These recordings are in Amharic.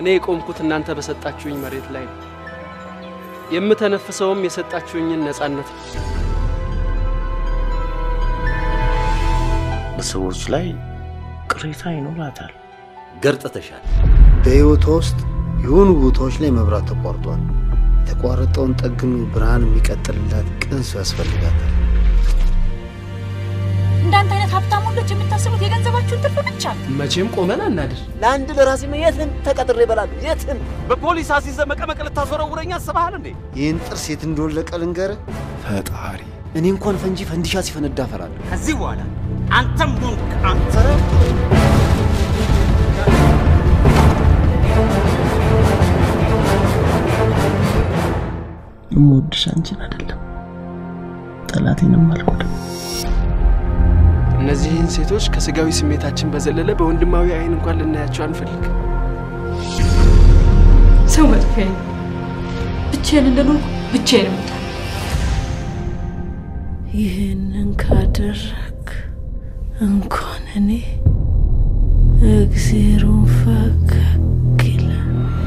እኔ የቆምኩት እናንተ በሰጣችሁኝ መሬት ላይ ነው። የምተነፍሰውም የሰጣችሁኝን ነጻነት ነው። በሰዎች ላይ ቅሬታ ይኖራታል። ገርጥተሻል። በሕይወቷ ውስጥ የሆኑ ቦታዎች ላይ መብራት ተቋርጧል። የተቋረጠውን ጠግኖ ብርሃን የሚቀጥልላት ቅን ሰው ያስፈልጋታል። እንዳንተ አይነት ሀብታም ወንዶች የምታስቡት የገንዘባችሁን ትርፍ ብቻ ነው። መቼም ቆመን አናድር። ለአንድ ለራሴ የትም ተቀጥሬ እበላለሁ። የትም በፖሊስ አሲዘ መቀመቅ ልታስወረውረኝ አስበሃል እንዴ? ይህን ጥርስ የት እንደወለቀ ልንገርህ። ፈጣሪ እኔ እንኳን ፈንጂ ፈንዲሻ ሲፈነዳ እፈራለሁ። ከዚህ በኋላ አንተም ሆንክ አንተ የምወድሽ አንቺን አይደለም ጠላቴንም አልጎዳም። እነዚህን ሴቶች ከስጋዊ ስሜታችን በዘለለ በወንድማዊ አይን እንኳን ልናያቸው አንፈልግ። ሰው መጥፊያ ነው። ብቻዬን እንደኖርኩ ብቻዬን እሞታለሁ። ይህንን ካደረግ እንኳን እኔ እግዜሩን ፈገግ ይላል።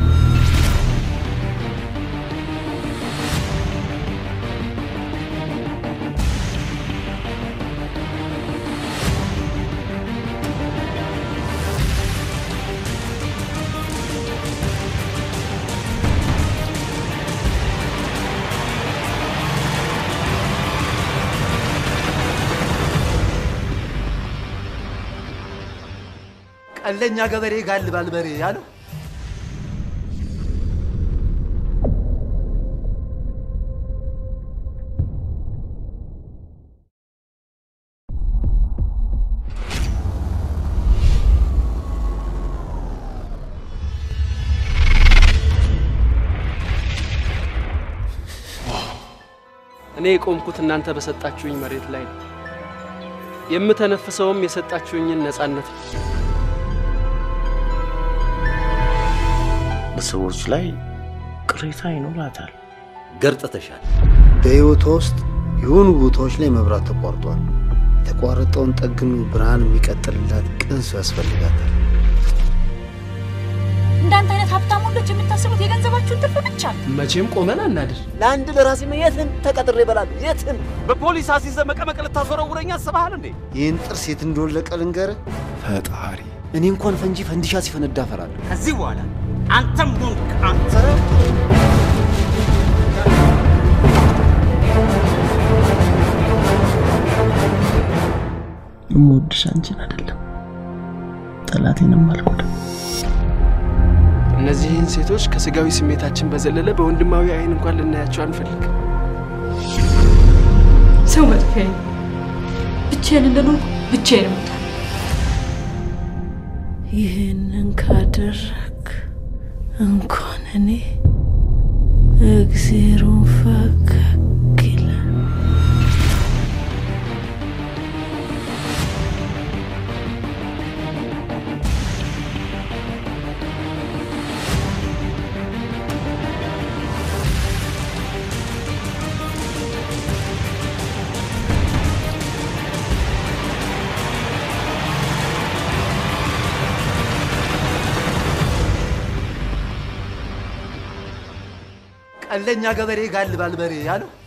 ቀለኛ ገበሬ ጋልባል በሬ ያለው እኔ የቆምኩት እናንተ በሰጣችሁኝ መሬት ላይ ነው። የምተነፍሰውም የሰጣችሁኝን ነጻነት ነው። በሰዎች ላይ ቅሬታ ይኖራታል። ገርጥተሻል። በሕይወቷ ውስጥ የሆኑ ቦታዎች ላይ መብራት ተቋርጧል። የተቋረጠውን ጠግኖ ብርሃን የሚቀጥልላት ቅን ሰው ያስፈልጋታል። እንዳንተ አይነት ሀብታም ወንዶች የምታስቡት የገንዘባችሁን ትርፍ ብቻ ነው። መቼም ቆመን አናድር። ለአንድ ለራሴ የትም ተቀጥሬ እበላለሁ። የትም በፖሊስ አሲዘ መቀመቅ ልታስወረውረኝ አስበሃል እንዴ? ይህን ጥርስ የት እንደወለቀ ልንገርህ። ፈጣሪ እኔ እንኳን ፈንጂ ፈንዲሻ ሲፈነዳ እፈራለሁ። ከዚህ በኋላ አንተም ሆንክ አንተ የምወድሽ አንቺን አይደለም ጠላቴንም አልጎዳም። እነዚህን ሴቶች ከስጋዊ ስሜታችን በዘለለ በወንድማዊ አይን እንኳን ልናያቸው አንፈልግ። ሰው መጥፊያ ነው። ብቻዬን እንደኖርኩ ብቻዬን እሞታለሁ። ይህንን ካደረግ እንኳን እኔ እግዜሩን ፈገግ ይላል። ቀለኛ ገበሬ ጋልባል በሬ ያለው